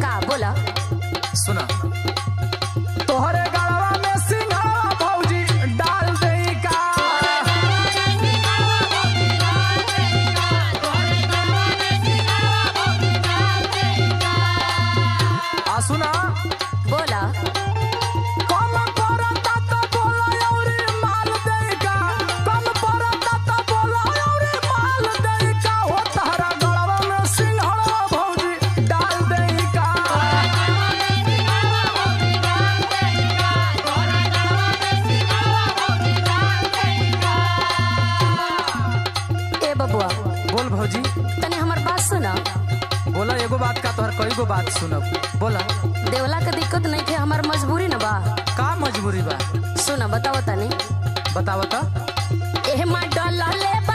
का बोला सुना तोहरे गड़वा में सिंघाड़ा भौजी डाल दे का आ सुना बोला कम परता त बोला औरी माल दे का कम परता त बोला औरी माल दे का हो तहरा गड़वा में सिंघाड़ा भौजी डाल दे का ए बबुआ बोल भौजी तनी हमर बात सुना बोला एगो बात का तोहर कई गो बात सुनब बोला देवला के दिक्कत नहीं थे हमार मजबूरी न बा का मजबूरी बा सुना बताओ तनी बतावा त एह मा डलले